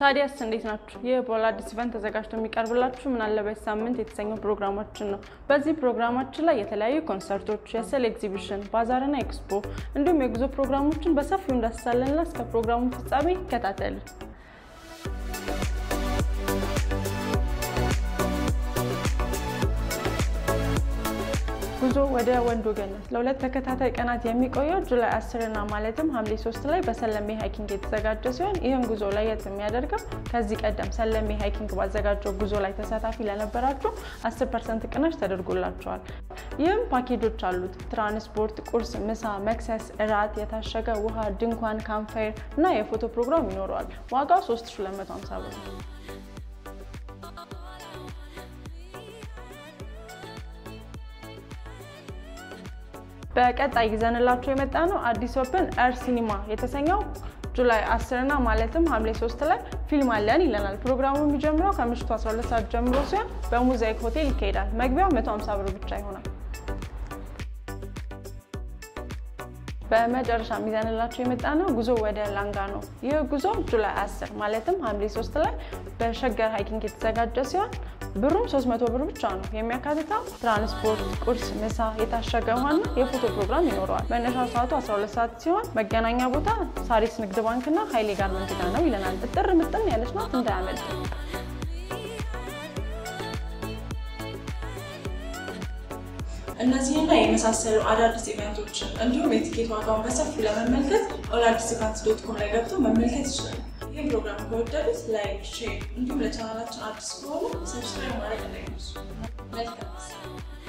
ታዲያስ እንዴት ናችሁ? ይህ በወላዲስ ኢቨንት ተዘጋጅቶ የሚቀርብላችሁ ምን አለበት ሳምንት የተሰኘው ፕሮግራማችን ነው። በዚህ ፕሮግራማችን ላይ የተለያዩ ኮንሰርቶች፣ የስዕል ኤግዚቢሽን፣ ባዛርና ኤክስፖ እንዲሁም የጉዞ ፕሮግራሞችን በሰፊው እንዳስሳለንና እስከ ፕሮግራሙ ፍጻሜ ይከታተሉ። ጉዞ ወደ ወንዶ ገነት ለሁለት ተከታታይ ቀናት የሚቆየው ጁላይ 10 እና ማለትም ሐምሌ 3 ላይ በሰለሜ ሃይኪንግ የተዘጋጀ ሲሆን ይህም ጉዞ ለየት የሚያደርገው ከዚህ ቀደም ሰለሜ ሃይኪንግ ባዘጋጀው ጉዞ ላይ ተሳታፊ ለነበራችሁ 10 ፐርሰንት ቅናሽ ተደርጎላቸዋል። ይህም ፓኬጆች አሉት። ትራንስፖርት፣ ቁርስ፣ ምሳ፣ መክሰስ፣ እራት፣ የታሸገ ውሃ፣ ድንኳን፣ ካምፋየር እና የፎቶ ፕሮግራም ይኖረዋል። ዋጋው 3250 ብር ነው። በቀጣይ ይዘንላችሁ የመጣ ነው አዲስ ኦፕን ኤር ሲኒማ የተሰኘው ጁላይ 10 እና ማለትም ሐምሌ 3 ላይ ፊልም አለን ይለናል። ፕሮግራሙ የሚጀምረው ከምሽቱ 12 ሰዓት ጀምሮ ሲሆን በሙዛይክ ሆቴል ይካሄዳል። መግቢያው 150 ብር ብቻ ይሆናል። በመጨረሻ የሚዘንላቸው የመጣ ነው ጉዞ ወደ ላንጋኖ። ይህ ጉዞ ጁላይ 10 ማለትም ሐምሌ 3 ላይ በሸገር ሃይኪንግ የተዘጋጀ ሲሆን ብሩም 300 ብር ብቻ ነው። የሚያካትተው ትራንስፖርት፣ ቁርስ፣ ምሳ፣ የታሸገ ውሃና የፎቶ ፕሮግራም ይኖረዋል። መነሻ ሰዓቱ 12 ሰዓት ሲሆን መገናኛ ቦታ ሳሪስ ንግድ ባንክና ኃይሌ ጋርመንት ጋር ነው ይለናል። እጥር ምጥን ያለች ናት እንዳያመልጥ። እነዚህና የመሳሰሉ አዳዲስ ኢቨንቶችን እንዲሁም የቲኬት ዋጋውን በሰፊው ለመመልከት ኦላዲስ ኢቨንት ዶት ኮም ላይ ገብቶ መመልከት ይችላል። ይህ ፕሮግራም ከወደዱት ላይክ፣ ሼር እንዲሁም ለቻናላችን አዲስ ከሆኑ ሰብስክራይብ ማድረግ እንዳይረሱ። መልካም